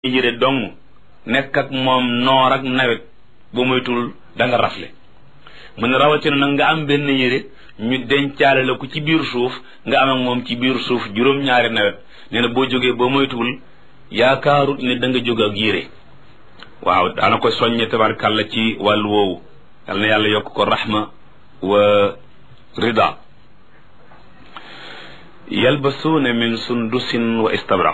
yére dong nekk ak moom noor ak nawet ba moytul da nga rafle mu ne rawatina nag nga am benn yére ñu dencaale la ko ci biir suuf nga am ak moom ci biir suuf juróom-ñaari nawet nee na boo jógee ba moytuwul yaakaarut ne da nga jóg ak yére waaw daana ko soññe tabarkàlla ci wàllu woowu yal na yàlla yokk ko rahma wa rida yalbasuuna min sundusin wa istabraq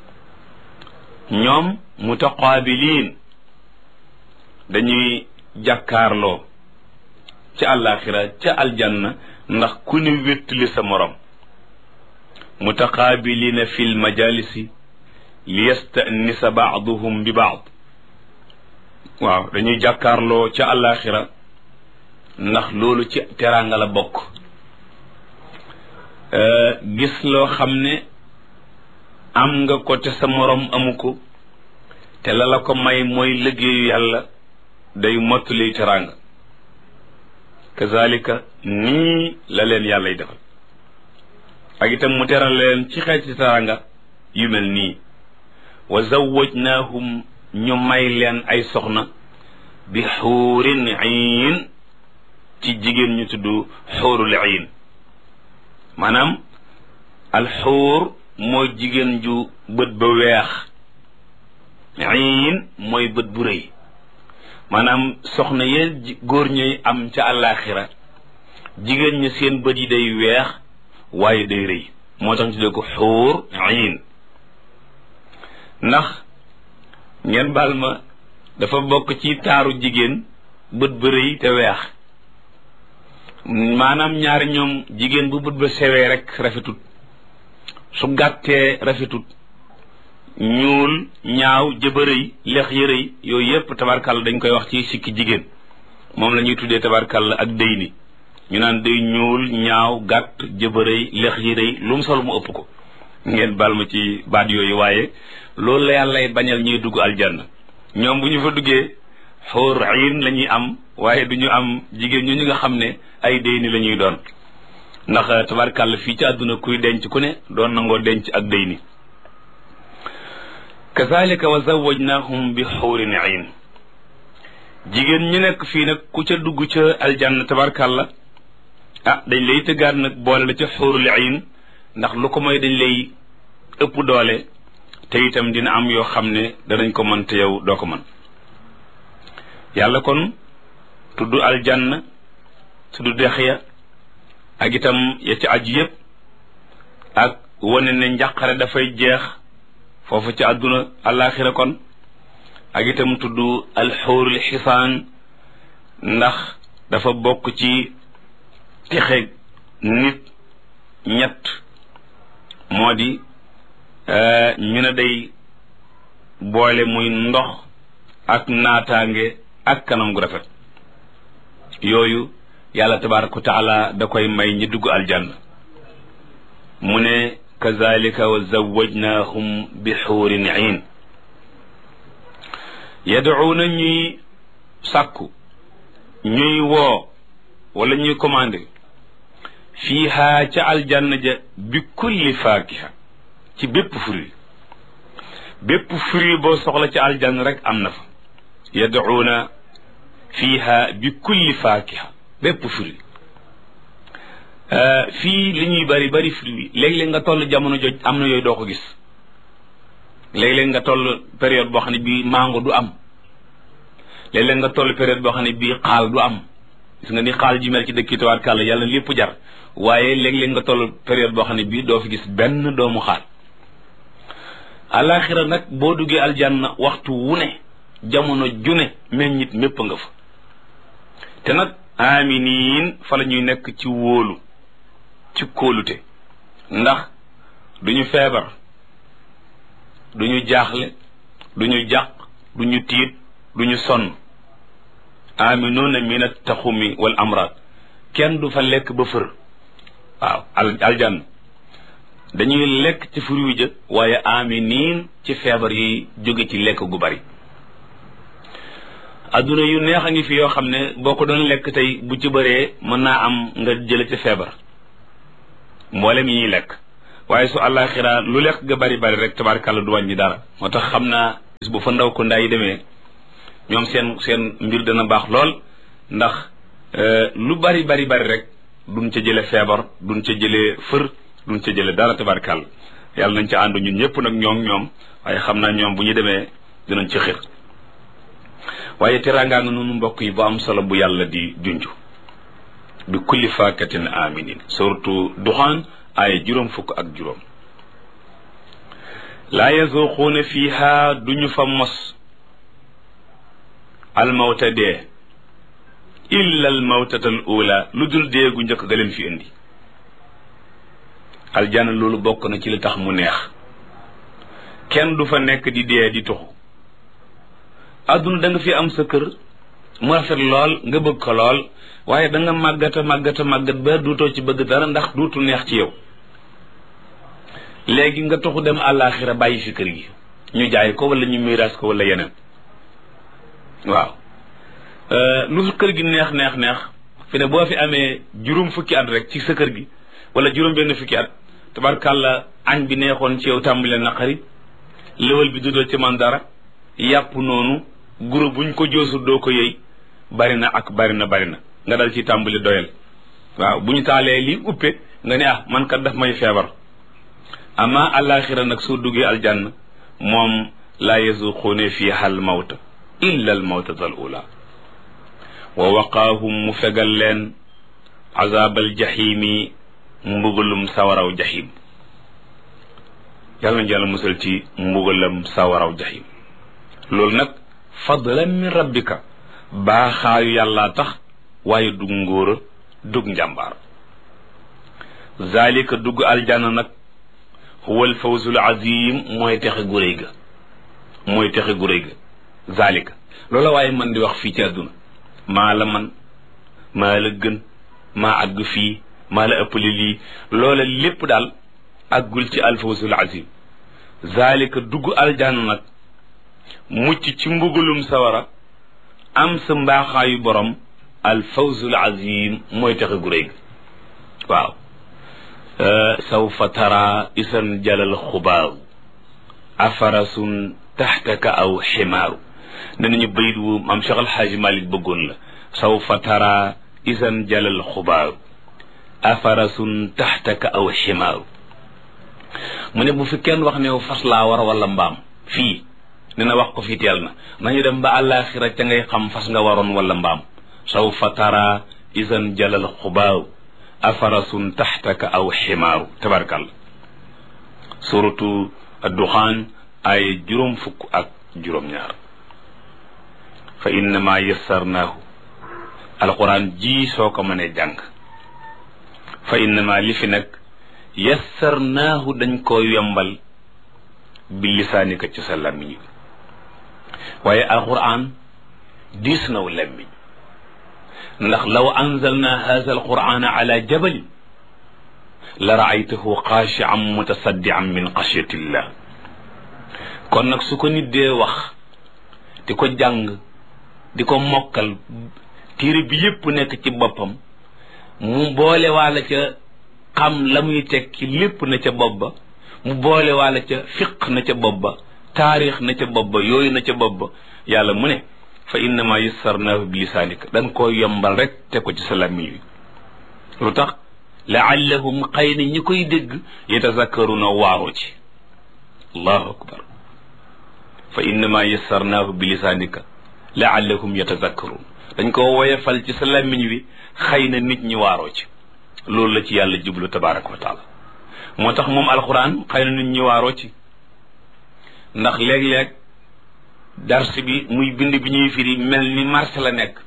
ñoom mutaqaabiliin dañuy jàkkaarloo ca àllaaxira ca aljanna ndax ku ne wéttali sa morom mutaqaabiliina fi lmajalisi li yastanisa baaduhum bi baad waaw dañuy jàkkaarloo ca àllaaxira ndax loolu ci teraanga la bokk gis loo xam ne am nga ko te sa morom amu ko te la la ko may mooy liggéeyu yàlla day mottali teraanga kazalika nii la leen yàllay defal ak itam mu teral leen ci xeeti teraanga yu mel nii wa zawwajnaahum ñu may leen ay soxna bi xuurin iin ci jigéen ñu tudd xuurul iin maanaam alxuur mooy jigéen ju bët ba weex iin mooy bët bu rëy maanaam soxna yeen góor ñuy am ca àllaaxira jigéen ñi seen bët yi day weex waaye day rëy moo tax ñu tuddee ko xuur iin ndax ngeen baal ma dafa bokk ci taaru jigéen bët ba rëy te weex maanaam ñaari ñoom jigéen bu bët ba sewee rek rafetut su gàttee rafetut ñuul ñaaw jëbërëy lex yërëy yooyu yépp tabarkàlla dañ koy wax ci sikki jigéen moom la ñuy tuddee tabarkàlla ak dëy ni ñu naan day ñuul ñaaw gàtt jëbërëy lex yërëy lu mu sol mu ëpp ko ngeen baal ma ci baat yooyu waaye loolu la yàllay bañal ñuy dugg aljanna ñoom bu ñu fa duggee xóor ayin la ñuy am waaye du ñu am jigéen ñu ñu nga xam ne ay dëy ni la ñuy doon ndax tabarkàlla fii ci àdduna kuy denc ku ne doon nangoo denc ak dëy ni kazalika wa zawajnahum bi xuurin ayn jigéen ñu nekk fii nag ku ca dugg ca aljanna tabarkàlla ah dañ lay tëggaat nag boole la ca xuurul ayn ndax lu ko mooy dañ lay ëpp doole te itam dina am yoo xam ne danañ ko mën te yow doo ko mën yàlla kon tudd aljanna tudd dex ya ak itam ya ci aju yépp ak wane ne njàqare dafay jeex foofu ci àdduna alaaxira kon ak itam tudd alxuurul xisaan ndax dafa bokk ci texe nit ñett moo di ñu ne day boole muy ndox ak naataange ak kanam gu rafet yooyu yàlla tabaraka wa taala da koy may ñi dugg aljanna mu ne kazalika wa zawajnahum bi xuurin iin yadcuuna ñuy sàkku ñuy woo wala ñuy commandé fiiha ca aljanna ja bi kulli faakiha ci bépp fruit bépp fruit boo soxla ca aljanna rek am na fa yadcuuna fiiha bi kulli faakiha bépp fruit fii li ñuy bari bari fruit léeg-léeg nga toll jamono joj am na yooyu doo ko gis léeg-léeg nga toll période boo xam ne bii mango du am léeg-léeg nga toll période boo xam ne bii xaal du am gis nga ni xaal ji mel ci dëkk tawaat kàlla yàlla lépp jar waaye léeg-léeg nga toll période boo xam ne bii doo fi gis benn doomu xaal alaxira nag boo duggee aljanna waxtu wu ne jamono june meññit mépp nga fa te nag aminiin fa la ñuy nekk ci wóolu ci kóolute ndax duñu feebar duñu jaaxle duñu jàq duñu tiit duñu sonn aminuuna min attaxumi wal amraad kenn du fa lekk ba fër waaw al aljanna dañuy lekk ci fur wi jë waaye aminiin ci feebar yi jóge ci lekk gu bari adduna yu neex a ngi fi yoo xam ne boo ko doon lekk tey bu ci bëree mën naa am nga jële ci feebar mboolem yi ñuy lekk waaye su àllaaxira lu lekk ga bari bari rek tabaarkàlla du wàññi dara moo tax xam naa bis bu fa ndaw ko ndaa yi demee ñoom seen seen mbir dana baax lool ndax lu bari bari bari rek duñ ca jële feebar duñ ca jëlee fër duñ ca jële dara tabarkàll yàlla nañ ca ànd ñun ñëpp nag ñoom ñoom waaye xam naa ñoom bu ñu demee dinañ ci xir waaye teraangaa nga noonu mbokk yi bu am solo bu yàlla di junj bi kulli faakatin aminin surtout duxaan ay juróom fukk ak juróom laa yazuquuna fiha duñu fa mos almawta dee illa almawtatal ula lu dul dee gu njëkk ga leen fi indi aljana loolu bokk na ci li tax mu neex kenn du fa nekk di dee di tuxu àdduna da nga fi am sa kër mu rafet lool nga bëgg ko lool waaye da nga màggata màggata màggat ba duutoo ci bëgg dara ndax duutu neex ci yow léegi nga toxu dem àllaaxira bàyyi fi kër gi ñu jaay ko wala ñu miiraas ko wala yeneen waaw lu fi kër gi neex neex neex fi ne boo fi amee juróom fukki at rek ci sa kër gi wala juróom benn fukki at tabarkàlla añ bi neexoon ci yow tàmbale naqari léwal bi dudal ci man dara yàpp noonu guro buñ ko joosul doo ko yëy bari na ak bari na bari na nga dal ci tàmbali doyal waaw bu ñu taalee lii uppe nga ne ah man kat daf may feebar ama alaxira nag soo duggee aljanna moom laa yazuquune fiha al mawta illa al mawtata al ula wa waqaahum mu fegal leen azabal jahimi mbugalum sawaraw jahim yàlla nañu yàlla musal ci mbugalam sawaraw jahim loolu nag fadlan min rabbika baaxaayu yàllaa tax waaye dug ngóora dug njàmbaar zalika dugg aljanna nag huwa alfawzul azim mooy texe gu réy ga mooy texe gu réy ga zalika loola waaye man di wax fii ci àdduna maa la man maa la gën maa àgg fii maa la ëppale lii loola lépp daal àggul ci alfawzul azim zalika dugg aljanna nag mucc ci mbugalum sawara am sa mbaaxaayu borom alfawzul azim mooy texe gu réy ga waaw sawfa tara isan jalal xubaaru afarasun taxtaka aw ximaaru ne nañu bayit wu maam Cheikh Alxaaji Malik bëggoon la sawfa tara isan jalal xubaaru afarasun taxtaka aw ximaaru mu ne bu fi kenn wax ne fas laa war wala mbaam fii ne na wax ko fii teel na nañu dem ba àllaaxira ca ngay xam fas nga waroon wala mbaam sawfa tara isan jalal xubaaru afarasun taxtaka aw ximaaru tabarkal suratu adduxaan ay juróom fukk ak juróom-ñaar fa innama yassarnaahu alquran ji soo ko mënee jàng fa innama li fi nag yassarnaahu dañ koo yombal bi lisaanika ci sa làmmiñ waaye alquran diis naw làmmiñ ndax law anzalna hadha alqurana ala jabalin la raaytahu xaashian mutasaddian min xashyatillah kon nag su ko nit dee wax di ko jàng di ko mokkal téere bi yépp nekk ci boppam mu boole waala ca xam la muy tekki lépp na ca bopp ba mu boole waala ca fiq na ca bopp ba taarix na ca bopp ba yooyu na ca bopp ba yàlla mu ne fa innama yassarnaahu bi lisaanika dañ koo yombal rek te ko ci sa làmmiñ wi lu tax laallahum xëy na ñi koy dégg yatazakkaruna waaroo ci allahu akbar fa innama yassarnaahu bi lisaanika laallahum yatazakkarun dañ ko woyefal ci sa làmmiñ wi xëy na nit ñi waaroo ci loolu la ci yàlla jublu tabaraka wa taala moo tax moom alxuraan xëy na nit ñi waaroo ci ndax léeg-léeg dars bi muy bind bi ñuy firi mel ni marché la nekk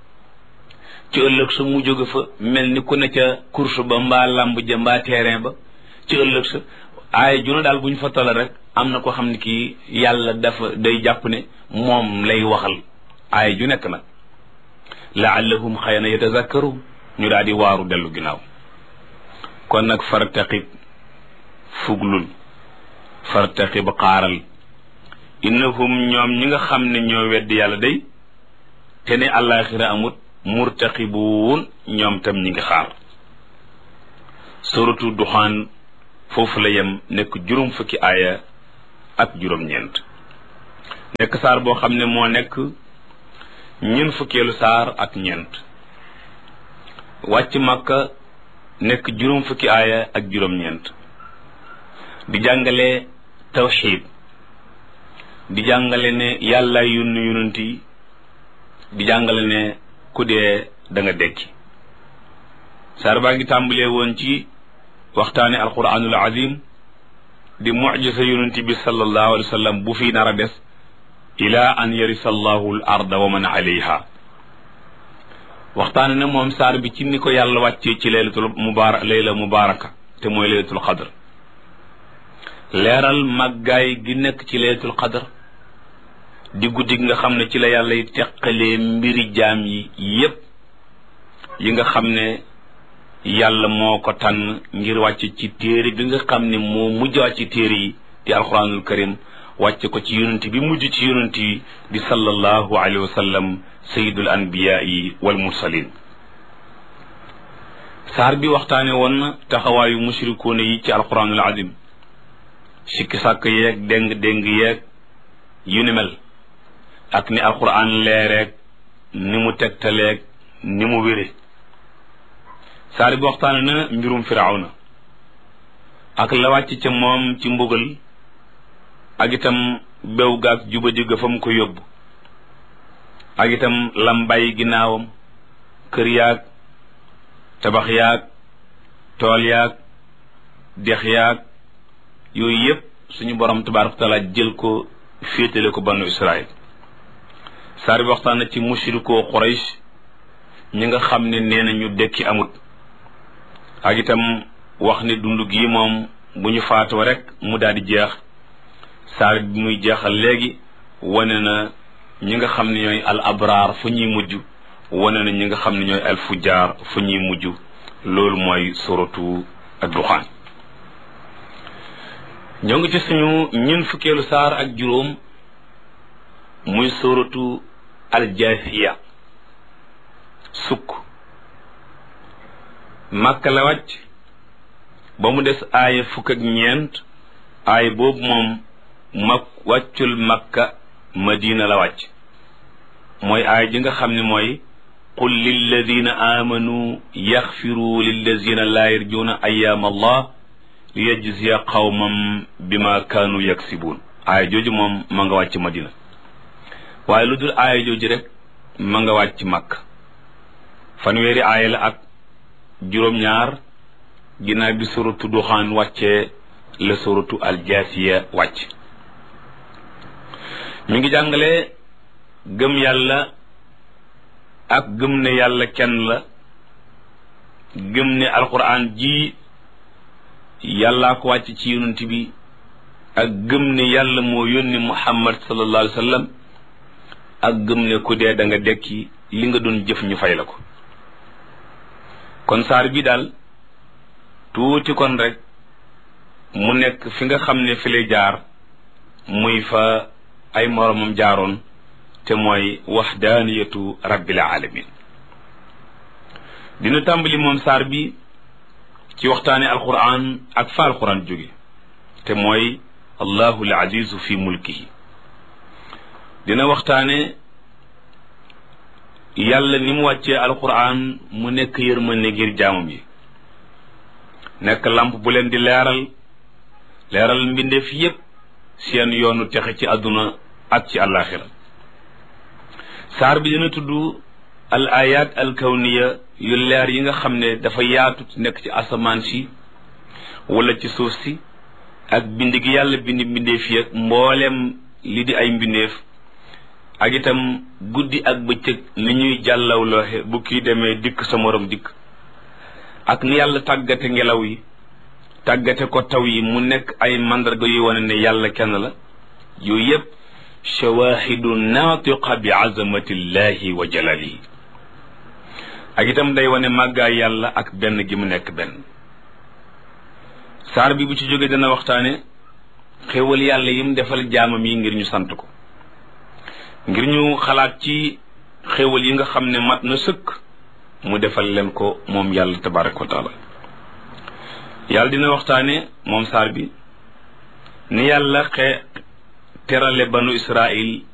ci ëllëg sa mu jóge fa mel ni ku ne ca course ba mbaa lamb ja mbaa terrain ba ci ëllëg sa aaya juna daal bu ñu fa toll rek am na ko xam ne kii yàlla dafa day jàpp ne moom lay waxal aaya ju nekk nag laallahum xëy na yatazakkaru ñu daal di waaru dellu ginnaaw kon nag fartaqib fuglul fartaqib xaaral innahum ñoom ñi nga xam ne ñoo weddi yàlla day te ne àllaaxira amut murtaqibuun ñoom tam ñi ngi xaar suratu duxaan foofu la yem nekk juróom fukki aaya ak juróom-ñeent nekk saar boo xam ne moo nekk ñun fukkeelu saar ak ñeent wàcc màkka nekk juróom fukki aaya ak juróom-ñeent di jàngale tawxiid di jàngale ne yàlla yónni yonent yi di jàngale ne ku dee da nga dekki saar baa ngi tàmbalee woon ci waxtaane alquranul azim di mujisa yonent bi sallallahu alayhi wa sallam bu fi nar a des ila an yarisa allahu al arda wa man alayha waxtaane na moom saar bi ci ni ko yàlla wàccee ci laylatul mubarak layla mubaraka te mooy laylatul qadr leeral màggaay gi nekk ci laylatul qadr di guddi gi nga xam ne ci la yàlla yi teqalee mbiri jaam yi yépp yi nga xam ne yàlla moo ko tànn ngir wàcc ci téere bi nga xam ne moo mujj wàcc ci téere yi di alquranul karim wàcc ko ci yonent bi mujj ci yonent yi di sallallahu alayhi wa sallam sayidul anbiyaai wal mursalin saar bi waxtaane woon na taxawaayu mushrikuuna yi ci alquranul azim sikki sàkk yeeg déng déng yeeg yu ni mel ak ni alquran leereeg ni mu tegtaleeg ni mu wére saar bi waxtaane na mbirum firawna ak la wàcc ca moom ci mbugal ak itam bew gaag juba digga fa mu ko yóbbu ak itam lam bàyyi ginnaawam kër yaag tabax yaag tool yaag dex yaag yooyu yépp suñu borom tabaaraka taala jël ko féetale ko banu israil saar bi waxtaan na ci mushrikoo Quraysh ñi nga xam ne nee na ñu dekki amut ak itam wax ne dund gi moom bu ñu faatoo rek mu daal di jeex saar bi muy jeexal léegi wane na ñi nga xam ne ñooy al abraar fu ñuy mujj wane na ñi nga xam ne ñooy al fujjaar fu ñuy mujj loolu mooy suratu ad-duxaan ñoo ngi ci suñu ñun fukkeelu saar ak juróom muy suratu al-jaasiya sukk màkka la wàcc ba mu des aaya fukk ak ñeent aaya boobu moom mak wàccul makka madina la wàcc mooy aaya ji nga xam ne mooy qul lilladina amanu yaxfiru lilladina laa yarjuuna ayaam allah liyajziya qawmam bima kaanu yaksibuun aaya jooju moom ma nga wàcc madina waaye lu dul aaya jooju rek ma nga wàcc makka fanweeri aaya la ak juróom-ñaar ginnaaw bi suratu duxaan wàccee la suratu aljaasiya wàcc mi ngi jàngale gëm yàlla ak gëm ne yàlla kenn la gëm ne alquran ji yàllaa ko wàcc ci yonent bi ak gëm ne yàlla moo yónni muhammad sallallahu alayhi wa sallam ak gëm ne ku dee da nga dekki li nga doon jëf ñu fay la ko kon saar bi daal tuuti kon rek mu nekk fi nga xam ne fi lay jaar muy fa ay moromam jaaroon te mooy waxdaaniyatu rabbil alamin dina tàmbali moom saar bi ci waxtaane alquran ak fa alquran jóge te mooy allahu al azizu fi mulkihi dina waxtaane yàlla ni mu wàccee alquran mu nekk yërmande ngir jaamam yi nekk lamp bu leen di leeral leeral mbindeef yépp seen yoonu texe ci àdduna ak ci àllaaxira saar bi dina tudd al ayat al kawniya yu leer yi nga xam ne dafa yaatu nekk ci asamaan si wala ci suuf si ak bind gi yàlla bind mbindeef yi ak mboolem li di ay mbindeef ak itam guddi ak bëccëg ni ñuy jàllawlooxe bu kii demee dikk sa morom dikk ak ni yàlla tàggate ngelaw yi tàggate ko taw yi mu nekk ay mandarga yuy wane ne yàlla kenn la yooyu yépp shawahidu naatiqa bi azamatillahi wa jalalihi ak itam day wane màggaay yàlla ak benn gi mu nekk benn saar bi bu ci jógee dana waxtaane xéewal yàlla yim defal jaamam yi ngir ñu sant ko ngir ñu xalaat ci xéewal yi nga xam ne mat na sëkk mu defal leen ko moom yàlla tabaraka wa taala yàlla dina waxtaane moom saar bi ni yàlla xe terale banu israil